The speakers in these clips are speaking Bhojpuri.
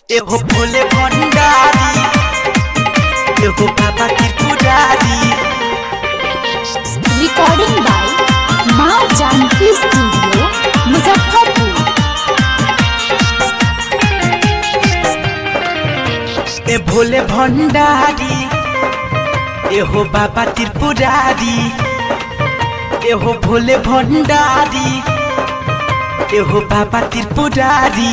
एगो भोले भंडारी एगो बाबा त्रिपुरारी रिकॉर्डिंग बाय माँ जानकी स्टूडियो मुजफ्फरपुर ए भोले भंडारी एहो बाबा त्रिपुरारी एहो भोले भंडारी एहो बाबा त्रिपुरारी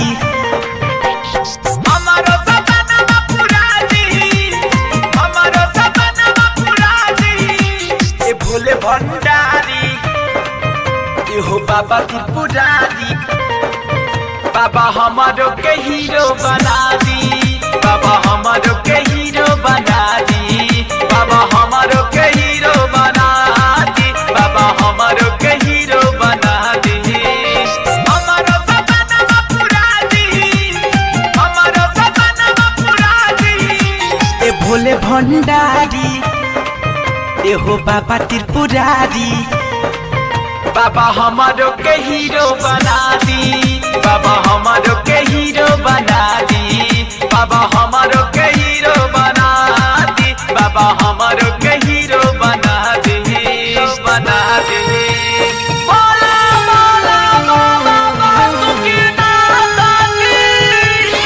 हमारो सपना पुरारी हमारो सपना पुरारी ए भोले भंडारी एहो बाबा त्रिपुरारी बाबा हमारो के हीरो बना दी बाबा हमारो के हीरो बना दी बाबा हमारो के हीरो बना दी बाबा हमारो के हीरो बना दी हमारो सपना पूरा दी हमारो सपना पूरा दी ए भोले भंडारी एहो बाबा त्रिपुरारी बाबा हमारो के हीरो बना दी बाबा हमारो के हीरो बना दी बाबा हमारो के हीरो बना दी बाबा हमारो के हीरो बना दी बना दी बोला बोला बाबा बासुकीनाथ की।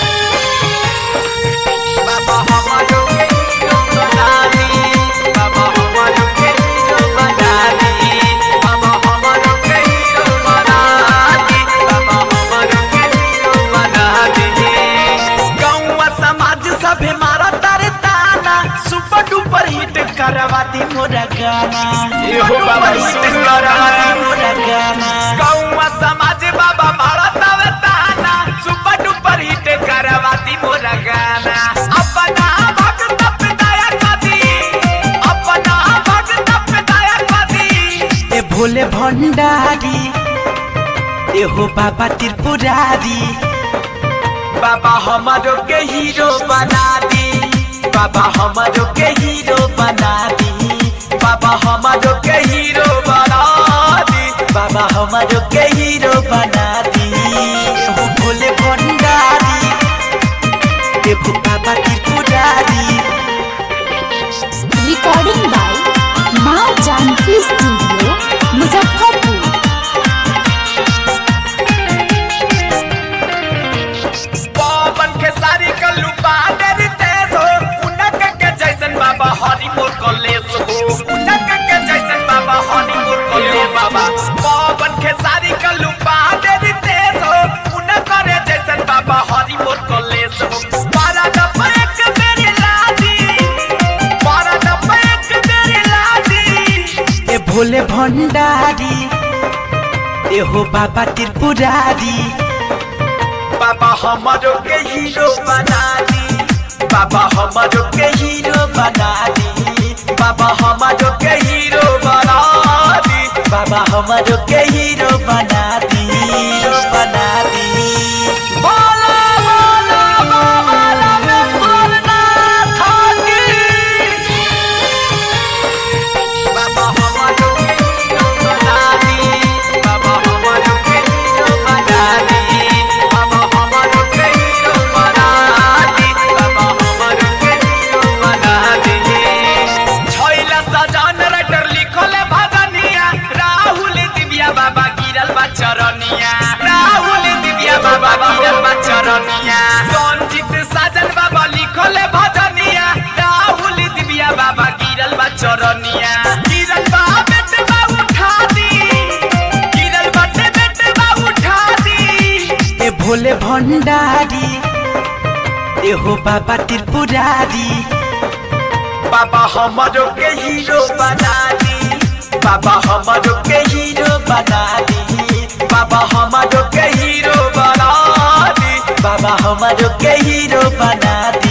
बाबा हमारो के हीरो बना दी बाबा हमारो के हीरो बना दी बाबा हमारो के हीरो बना दी बाबा हमारो के हीरो बना दी गौवा समाज सभे मारा तारे ताना सुपर डुपर हिट करवा दी मोरा गाना एहो बाबा, हिट सुन करवा दी मोरा गाना गौवा समाज बाबा भारत ताना सुपर डुपर हिट करवा दी मोरा गाना अपना भक्त पे दया कदी अपना भक्त पे दया कदी ए भोले भंडारी एहो बाबा त्रिपुरारी बाबा हमारो के हीरो बना दी बाबा हमारो के हीरो बना दी बाबा हमारो के हीरो बना दी बाबा हमारो के हीरो बना दी एहो भोले भंडारी एहो बाबा त्रिपुरारी रिकॉर्डिंग बाय माँ जानकी स्टूडियो मुजफ्फरपुर पवन के सारी कल्लू पादर तेज हो उनक के जैसन बाबा हरि मोर कलेश हो उनक के जैसन बाबा हरि मोर कलेश बाबा पवन के सारी कल्लू पादर तेज हो उनक रे जैसन बाबा हरि मोर कलेश हो पारा डब्बा एक मेरी लादी पारा डब्बा एक मेरी लादी ए भोले भंडारी एहो बाबा त्रिपुरारी बाबा हमारो के हीरो बना दी बाबा हमारो के हीरो बना दी बाबा हमारो के हीरो बना दी बाबा हमारो के हीरो बना दी हीरो बना दी बोला बोला बाबा रामेश्वरनाथ की बाबा हमारो के हीरो बना दी बाबा हमारो के हीरो बना दी बाबा हमारो के हीरो बना दी बाबा हमारो के हीरो बना दी छैला सजान राइटर लिखल भगनिया राहुल दिव्या बाबा गिरल बा चरनिया राहुल दिव्या बाबा गिरल बा चरनिया संजीत साजन बाबा लिखल भजनिया राहुल दिव्या बाबा गिरल बा चरनिया गिरल बा बेटे बा उठा दी गिरल बाटे बेटे बा उठा दी ए भोले भंडारी एहो बाबा त्रिपुरारी बाबा हमारो के हीरो बना दी बाबा हमारो के हीरो बना दी बाबा हमारो के हीरो बना दी बाबा हमारो के हीरो बना दी